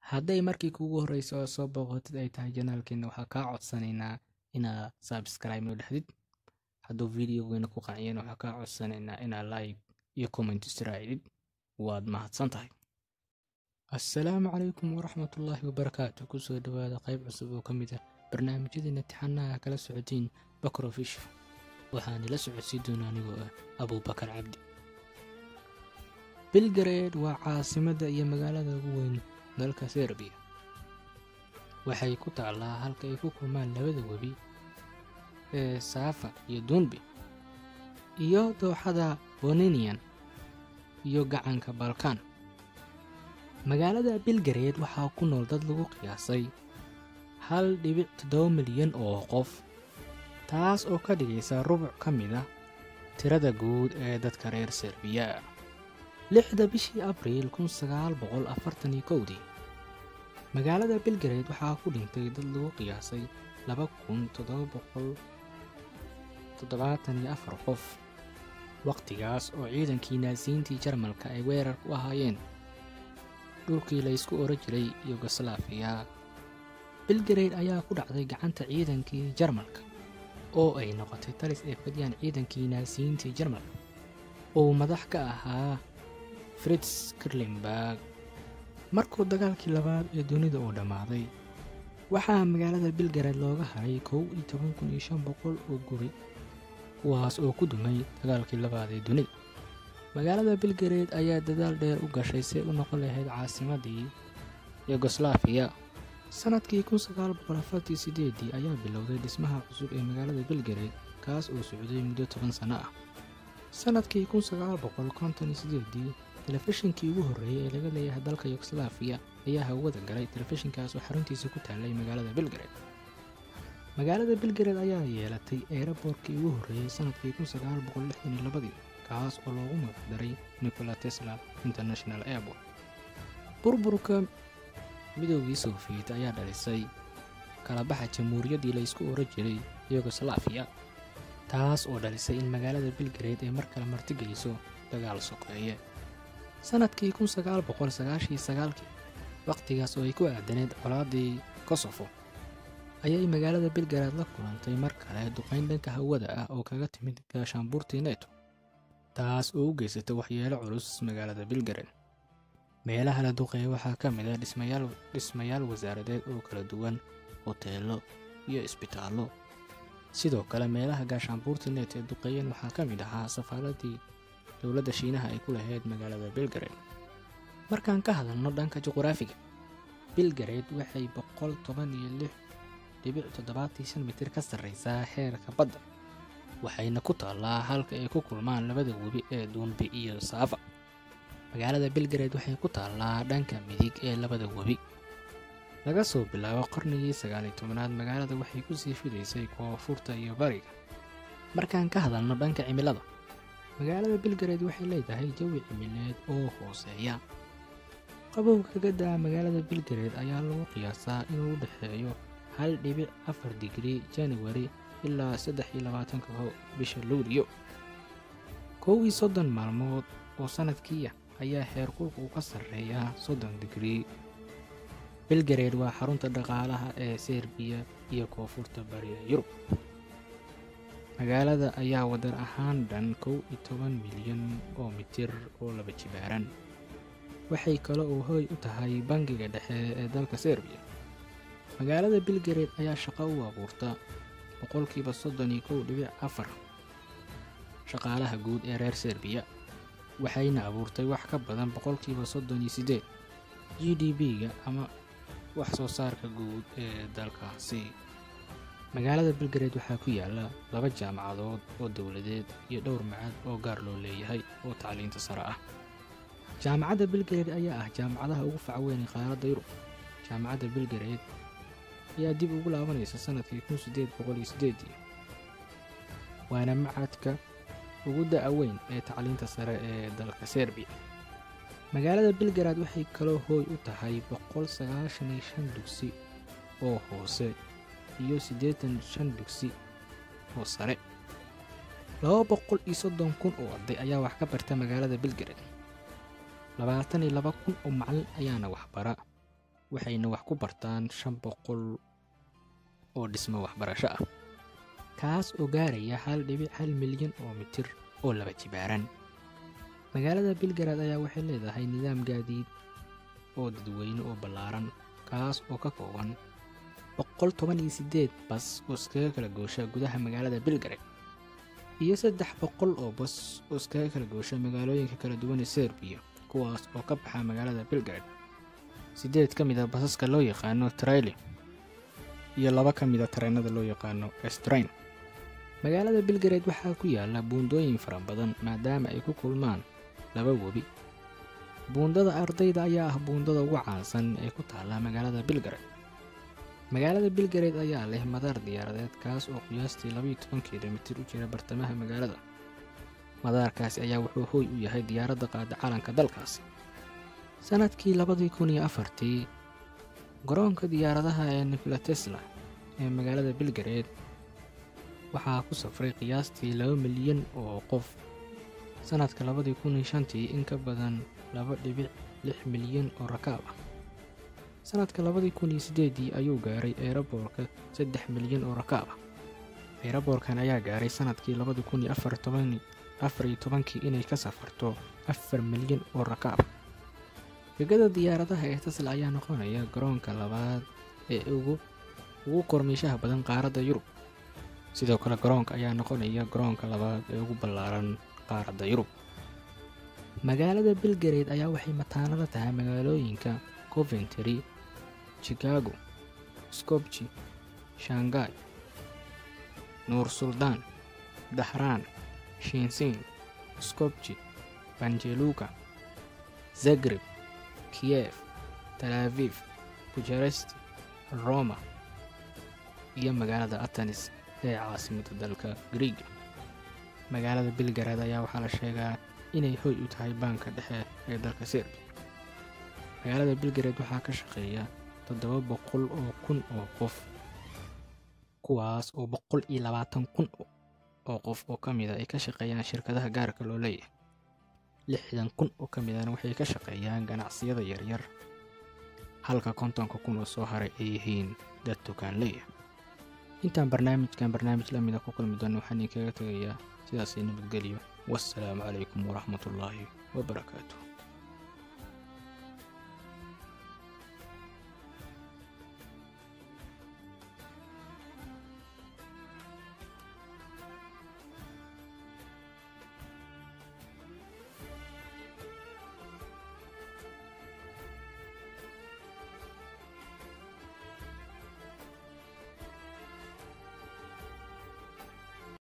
hadday markii kugu horreysa oo soo booqatid ay tahay janaalkeena waxaa kaa codsanaynaa inaad sabscribe noo dhexdid hadduu videogeena ku qanciyeen waxaa kaa codsanaynaa inaad like iyo comment israa'idid waad mahadsan tahay assalaamu calaykum waraxmatullaahi wabarakaatu kusoo dhowaada qayb cusub oo ka mid ah barnaamijyadeena tixanaha kala socotiin bakrofish waxaana la socodsii doona anigoo ah abuubakar cabdi bilgareed waa caasimadda iyo magaalada ugu weyn dalka serbiya waxay ku taallaa halka ay ku kulmaan labada webi ee saafa iyo dunbi iyo dooxada boninian iyo gacanka balkan magaalada bilgareed waxaa ku nool dad lagu qiyaasay hal dhibic toddoba milyan oo qof taas oo ka dhigaysa rubuc ka mid ah tirada guud ee dadka reer serbiya lixda bishii abriil kun sagaal boqol afartan iyo kowdii magaalada bilgareed waxaa ku dhintay dad lagu qiyaasay laba kun toddoba boqol toddobaatan iyo afar qof wakhtigaas oo ciidankii naasiyiintii jarmalka ay weerar ku ahaayeen dhulkii laysku oran jiray yugoslaafiya bilgareyd ayaa ku dhacday gacanta ciidankii jarmalka oo ay noqotay talis ay fadhiyaan ciidankii naasiyiintii jarmalka uu madax ka ahaa fritz kirlimberg markuu dagaalkii labaad ee dunida uu dhammaaday waxaa magaalada bilgareed looga haray kow iyo toban kun iyo shan boqol oo guri kuwaas oo ku dumay dagaalkii labaad ee dunida magaalada bilgareed ayaa dadaal dheer u gashay si ay u noqon lahayd caasimadii yugoslaafiya sannadkii kun sagaal boqol afartii sideedii ayaa bilowday dhismaha cusub ee magaalada bilgareed kaas oo socday muddo toban sanno ah sannadkii kun sagaal boqol konton iyo sideedii telefishinkii ugu horreeyey ee laga leeyahay dalka yugoslaafiya ayaa hawada galay telefishinkaas oo xaruntiisa ku taallay magaalada bilgareed magaalada bilgareed ayaa yeelatay eeraboorkii ugu horreeyey sannadkii kun sagaal boqol lixdan iyo labadii kaas oo loogu magacdaray nicola tesla international airport burburka midoogii sofiyeet ayaa dhalisay kalabaxa jamhuuriyaddii laysku oran jiray yugoslaafiya taas oo dhalisay in magaalada bilgareed ay mar kale martigeliso dagaal sokeeye sannadkii kun sagaal boqol sagaashii sagaalkii wakhtigaas oo ay ku aadaneed colaadii kosofo ayay magaalada bilgareed la kulantay mar kale duqayn dhanka hawada ah oo kaga timid gaashaanbuurtii neto taas oo u geysatay waxyeelo culus magaalada bilgareed meelaha la duqeeya waxaa ka mid ah dhismayaal wasaaradeed oo kala duwan hoteello iyo isbitaallo sidoo kale meelaha gaashaanbuurtii net ee duqeeyeen waxaa ka mid ahaa safaaradii dowladda shiinaha ay ku lahayd magaalada bilgareed markaan ka hadalno dhanka juquraafiga bilgareed waxay boqol toban iyo lix dhibic toddobaatii shan mitir ka sarraysaa heerka badda waxayna ku taallaa halka ay ku kulmaan labada webi ee duunbi iyo saafa magaalada bilgareed waxay ku taallaa dhanka midig ee labada webi laga soo bilaabo qarnigii sagaaliyo tobanaad magaalada waxay ku sii fidaysay koonfurta iyo bariga markaan ka hadalno dhanka cimilada magaalada bilgareed waxay leedahay jawi cimileed oo hooseeya qabowga kaga daa magaalada bilgareed ayaa lagu qiyaasaa inuu u dhexeeyo hal dhibic afar digrii januari ilaa saddex iyo labaatanka bisha luuliyo kow iyo soddon maalmood oo sannadkiiah ayaa heerkulka uu ka sarreeyaa soddon digrii bilgareed waa xarunta dhaqaalaha ee serbiya iyo koonfurta bariga yurub magaalada ayaa wadar ahaan dhan kow iyo toban milyan oo mitir oo laba jibaaran waxay kale oo hoy u tahay bangiga dhexe ee dalka serbiya magaalada bilgareed ayaa shaqo u abuurta boqolkiiba soddon iyo kow dhibic afar shaqaalaha guud ee reer serbiya waxayna abuurtay wax ka badan boqolkiiba soddon iyo siddeed g d b-ga ama wax soo saarka guud ee dalkaasi magaalada bilgareed waxaa ku yaala laba jaamacadood oo dowladeed iyo dhowr macad oo gaar loo leeyahay oo tacliinta sare ah jaamacadda bilgareed ayaa ah jaamacadaha ugu facweynay qaaradda yurub jaamacadda bilgareed ayaa dib ugu laabanaysa sannadkii kun siddeed boqol iyo siddeedii waana macadka ugu da'a weyn ee tacliinta sare ee dalka serbiya magaalada bilgareed waxay kaloo hooy u tahay boqol sagaashan iyo shan dugsi oo hoose iyo siddeetan shan dugsi oo sare laba boqol iyo soddon kun oo arday ayaa wax ka barta magaalada bilgareed labaatan iyo laba kun oo macallin ayaana waxbara waxayna wax ku bartaan shan boqol oo dhismo waxbarasho ah kaas oo gaaraya hal dhibic hal milyan oo mitir oo laba jibaaran magaalada bilgarad ayaa waxay leedahay nidaam gaadiid oo dadweyne oo ballaaran kaas oo ka kooban boqol toban iyo siddeed bas oo iskaga kala goosha gudaha magaalada bilgarad iyo saddex boqol oo bas oo iskaga kala goosha magaalooyinka kala duwan ee serbiya kuwaas oo ka baxa magaalada bilgarad siddeed ka mid a basaska loo yaqaano traili iyo laba ka mid a tareenada loo yaqaano estrain magaalada bilgared waxaa ku yaala buundooyin fara badan maadaama ay ku kulmaan laba webi buundada ardayda ayaa ah buundada ugu caansan ee ku taalla magaalada bilgared magaalada bilgared ayaa leh madaar diyaaradeed kaas oo qiyaastii labaiyo toban kilomitir u jira bartamaha magaalada madaarkaasi ayaa wuxuu hooy u yahay diyaaradda qaada calanka dalkaasi sannadkii labadii kun iyo afartii garoonka diyaaradaha ee nikola tesla ee magaalada bilgared waxaa ku safray qiyaastii laba milyan oo qof sannadka labadii kun iyo shantii in ka badan laba dhibic lix milyan oo rakaab ah sannadka labadii kun iyo siddeedii ayuu gaaray eeraboorka saddex milyan oo rakaab ah eeraboorkan ayaa gaaray sannadkii labadii kun iyo afar iyo tobankii inay ka safarto afar milyan oo rakaab ah gegada diyaaradaha ee tesla ayaa noqonaya garoonka labaad ee ugu ugu kormiishaha badan qaaradda yurub sidoo kale garoonka ayaa noqonaya garoonka labaad ee ugu ballaaran qaaradda yurub magaalada bilgared ayaa waxay mataanada tahay magaalooyinka coventry chicago skobji shangai nuur suldaan dahraan shinsin skobji banjeluka zagreb kiyef talaafif bujaresti roma iyo magaalada atanis ee caasimadda dalka griiga magaalada bilgarad ayaa waxaa la sheegaa inay hoy u tahay baanka dhexe ee dalka serbiya magaalada bilgarad waxaa ka shaqeeya toddoba boqol oo kun oo qof kuwaas oo boqol iyo labaatan kun oo qof oo ka mida ay ka shaqeeyaan shirkadaha gaarka loo leeyahay lixdan kun oo ka midana waxay ka shaqeeyaan ganacsiyada yaryar halka kontonka kun oo soo haray ay yihiin dad tukaanleya intaan barnaamijkan barnaamij la mida ku kulmi doono waxaan idinkaga tegayaa sidaasay nabadgelyo wassalaamu calaykum waraxmatullaahi wabarakaatuh